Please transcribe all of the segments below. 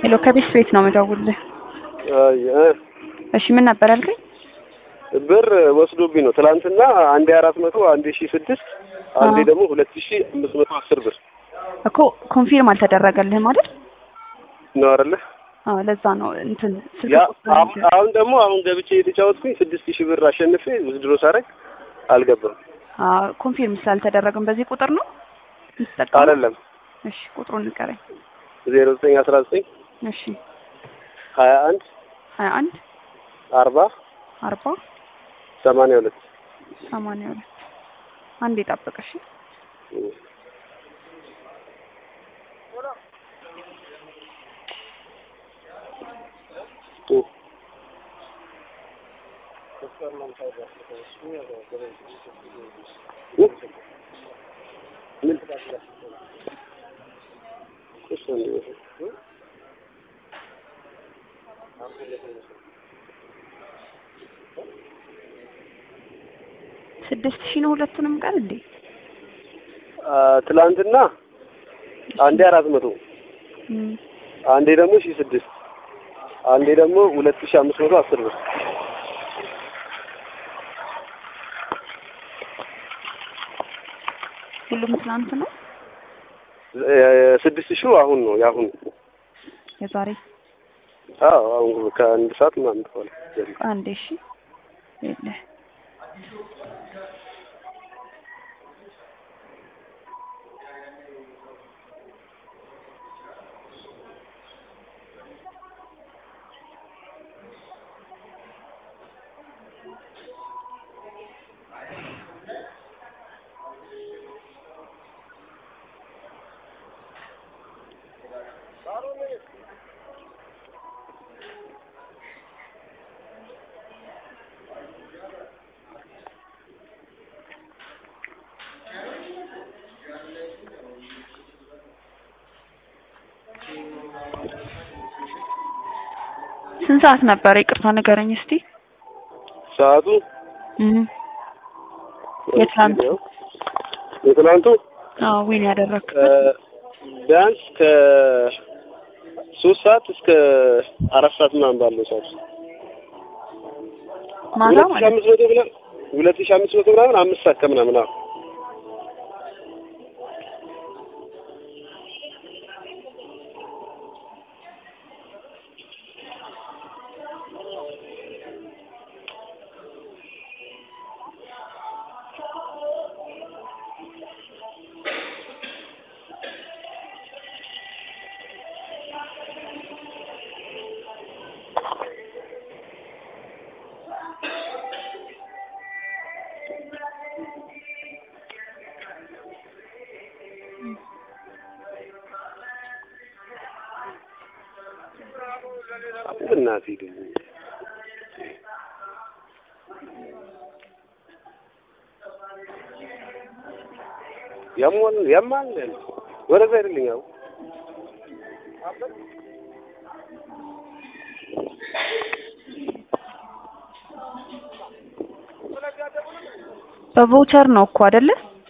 ሄሎ ከቤት ቤት ነው የምደውልልህ። አይ እ እሺ ምን ነበር ያልከኝ? ብር ወስዶብኝ ነው ትናንትና አንዴ አራት መቶ አንዴ ሺ ስድስት አንዴ አዎ። ደግሞ ሁለት ሺ አምስት መቶ አስር ብር እኮ ኮንፊርም አልተደረገልህም አይደል? ነው አይደለ? አዎ ለዛ ነው እንትን ስልክ ያ ቁጥር አሁን አሁን ደግሞ አሁን ገብቼ የተጫወትኩኝ ስድስት ሺህ ብር አሸንፌ ውድድሮ ሳረግ አልገባም። አዎ ኮንፊርም ስላልተደረገም በዚህ ቁጥር ነው የምትጠቀመው? አይደለም እሺ ቁጥሩን ንገረኝ። ዜሮ ዘጠኝ አስራ ዘጠኝ እሺ ሀያ አንድ ሀያ አንድ አርባ አርባ ሰማንያ ሁለት ሰማንያ ሁለት አንድ የጠብቅ እሺ ስድስት ሺህ ነው ሁለቱንም ቀን እንዴ? ትላንትና አንዴ አራት መቶ እም፣ አንዴ ደግሞ ሺ ስድስት አንዴ ደግሞ ሁለት ሺ አምስት መቶ አስር ብር ሁሉም ትናንት ነው እ- ስድስት ሺው አሁን ነው የአሁኑ የዛሬ አዎ አሁን ከአንድ ሰዓት ምናምን በኋላ አንዴ እሺ የለ ስንት ሰዓት ነበረ? ይቅርታ ንገረኝ እስቲ። ሰዓቱ እም፣ የትላንቱ? የትላንቱ አዎ ዊን ያደረክ እ፣ ቢያንስ ከሶስት ሰዓት እስከ አራት ሰዓት ምናምን ባለው ሰዓት ማታ ሁለት ሺህ ማለት አምስት መቶ ምናምን ሁለት ሺህ አምስት መቶ ምናምን አምስት ሰዓት ከምናምን አዎ እናትህ ደግሞ ያሟል ያማል ወደዛ አይደለኝ አዎ በቮቸር ነው እኮ አይደለ?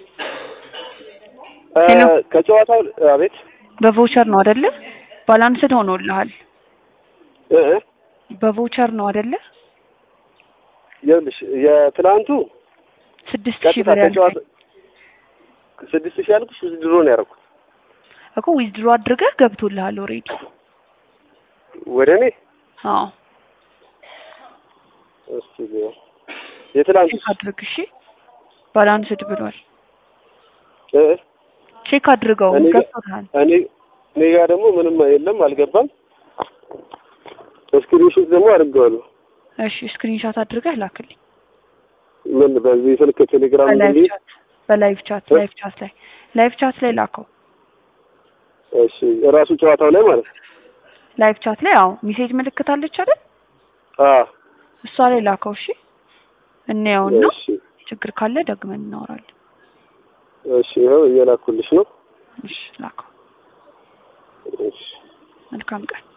እ፣ ሄሎ። ከጨዋታው አቤት በቮቸር ነው አይደለ? ባላንስድ ሆኖልሃል። እ እ በቮቸር ነው አይደለ? ይኸውልሽ የትላንቱ ስድስት ሺህ ቀጥታ ብር ከጨዋታ ያልከኝ ስድስት ሺህ ያልኩሽ ድሮ ነው ያደረኩት እኮ ዊዝድሮ አድርገህ ገብቶልሃል ኦልሬዲ። ወደ እኔ አዎ እስቲ ልየው። የትላንቱ ቼክ አድርግ እሺ። ባላንስድ ብሏል። እ እ ቼክ አድርገው እኔ ጋ- ገብቶልሃል። እኔ እኔ ጋር ደግሞ ምንም የለም አልገባም። ስክሪንሾት ደግሞ አድርገዋለሁ። እሺ ስክሪንሾት አድርገህ ላክልኝ። ምን በዚህ ስልክ ቴሌግራም በላይቭ እንግዲህ ቻት በላይቭ ቻት እ? ላይቭ ቻት ላይ ላይቭ ቻት ላይ ላከው። እሺ እራሱ ጨዋታው ላይ ማለት ነው። ላይቭ ቻት ላይ አዎ ሜሴጅ ምልክት አለች አይደል? አ እሷ ላይ ላከው። እሺ እንየውና እሺ ችግር ካለ ደግመን እናወራለን። እሺ ይኸው እየላኩልሽ ነው። እሺ ላከው። እሺ መልካም ቀን።